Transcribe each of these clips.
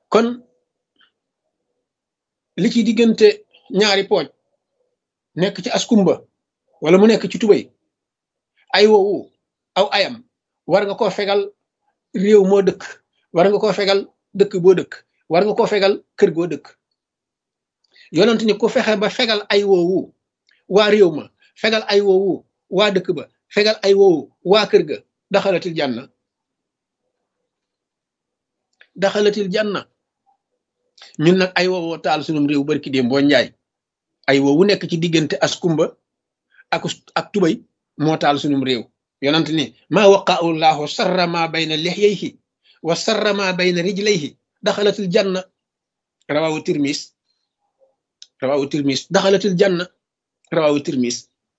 kon li ci diggante ñaari pooj nekk ci askumba wala mu nekk ci tubay ay woowu aw ayam war nga koo fegal réew moo dëkk war nga koo fegal dëkk boo dëkk war nga koo fegal kër goo dëkk yonent ni ku fexe ba fegal ay woowu waa réew ma fegal ay woowu waa dëkk ba fegal ay woowu waa kër ga daxalatil janna daxalatil janna ñun nag ay woowoo taal sunum réew barki déem boo njaay ay woowu nekk ci diggante askumba ak ak tubay moo taal sunum réew yonent ni maa waqaahu llahu sarra ma bayna lixyayhi wa sarra ma bayna rijlayhi daxalatil janna rawawu tirmis rawawu tirmis daxalatil janna rawawu tirmis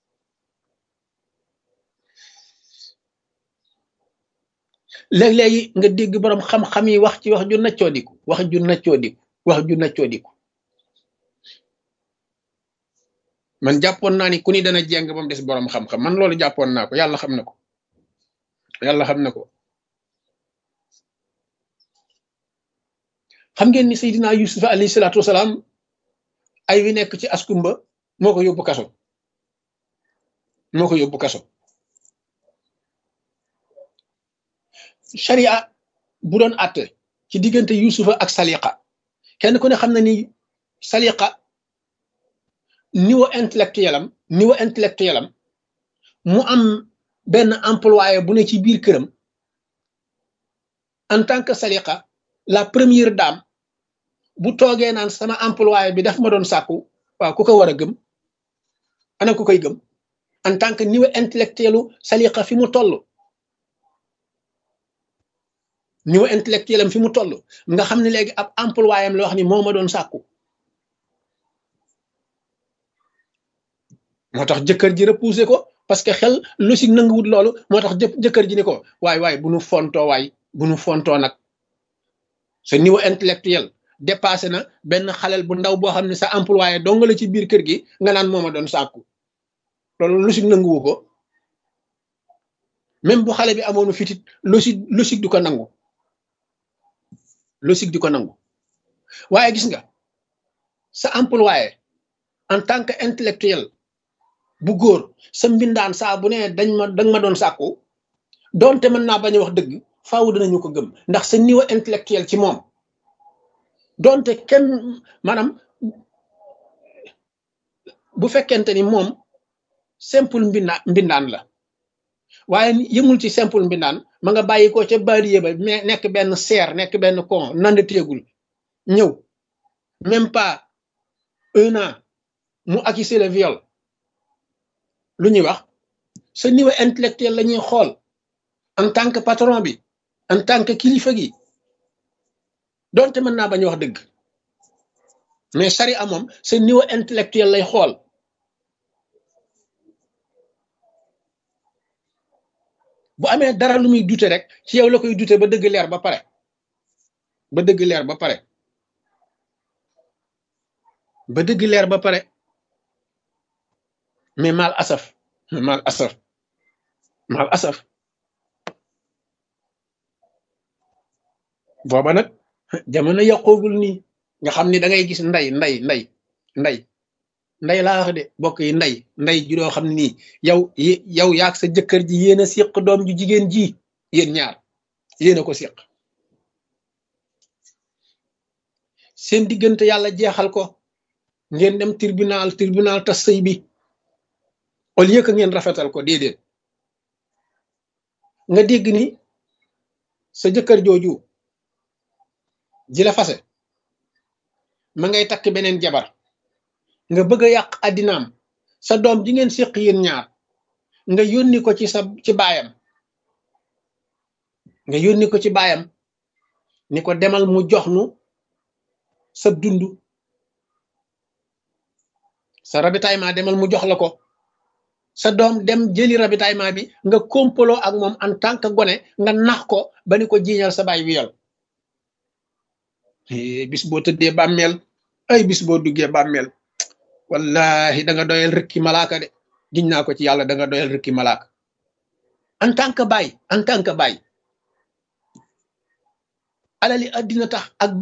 léeg-léegi nga dégg borom xam-xam yi wax ci wax ju naccoodiku wax ju naccoodiku wax ju naccoodiku man jàppoon naa ni ku ni dana jeng ba mu des borom xam-xam man loolu jàppoon naa ko yàlla xam na ko yàlla xam na ko xam ngeen ni Seydina Yusuf alayhi salaatu wasalaam ay wi nekk ci askumba moo ko yóbbu kaso moo ko yóbbu kaso sharia bu doon àtte ci diggante yusufa ak saliqa kenn ku ne xam na ni saliqa niveau intellectuel am niveau intellectuel am mu am benn employé bu ne ci biir këram en tant que saliqa la première dame bu toogee naan sama employé bi daf ma doon sàkku waaw ku ko war a gëm ana ku koy gëm en tant que niveau intellectuelu saliqa fi mu toll niveau intellectuel am fi mu toll nga xam ne léegi ab employé am la wax ni moo ma doon sàkku moo tax jëkkër ji repoussé ko parce que xel logique nanguwut loolu moo tax jëkkër ji ni ko waay waay bu nu fontoo waay bu nu fontoo nag sa niveau intellectuel dépassé na benn xalel bu ndaw boo xam ne sa employé dong la ci biir kër gi nga naan moo ma doon sàkku loolu logique nanguwu ko même bu xale bi amoonu fitit logique logique du ko nangu logique di ko nangu waaye gis nga sa employé en tant que intellectuel bu góor sa mbindaan saa bu ne dañ ma dañ ma doon sàkku doonte mën naa bañ a wax dëgg faaw dinañu ko gëm ndax sa niveau intellectuel ci moom doonte kenn maanaam bu fekkente ni moom simple mbinda mbindaan la waaye yëmul ci simple mbindaan ma nga bàyyi ko ca baadiye ba mais nekk benn seer nekk benn con nand téegul ñëw même pas un an mu accusé le viol lu ñuy wax sa niveau intellectuel la ñuy xool en tant que patron bi en tant que kilifa gi donte mën naa bañ wax dëgg mais sari a moom sa niveau intellectuel lay xool bu amee dara lu muy dute rek ci yow la koy dute ba dëgg leer ba pare ba dëgg leer ba pare ba dëgg leer ba pare mais mal asaf mal asaf mal asaf booba nag jamono yàqoogul nii nga xam ni da ngay gis nday nday nday nday nday laa wax de bokk yi nday nday ju doo xam ne nii yow yow yaag sa jëkkër ji yéen a siq doom ju jigéen ji yéen ñaar yéen a ko siq seen diggante yàlla jeexal ko ngeen dem tribunal tribunal tas sëy bi au lieu que ngeen rafetal ko déedéet nga dégg ni sa jëkkër jooju ji la fase ma ngay takk beneen jabar nga bëgg a yàq addinaam sa doom ji ngeen séq yéen ñaar nga yónni ko ci sa ci baayam nga yónni ko ci baayam ni ko demal mu jox nu sa dund sa ravitaillement demal mu jox la ko sa doom dem jëli ravitaillement bi nga kompaloo ak moom en tant que gone nga nax ko ba ni ko jiiñal sa baay wiyal bis boo tëddee bàmmeel ay bis boo duggee bàmmeel wallahi da nga doyal rëkki malaaka de giñ naa ko ci yàlla da nga doyal rëkki malaaka en tant que baay en tant que baay alali addina tax ak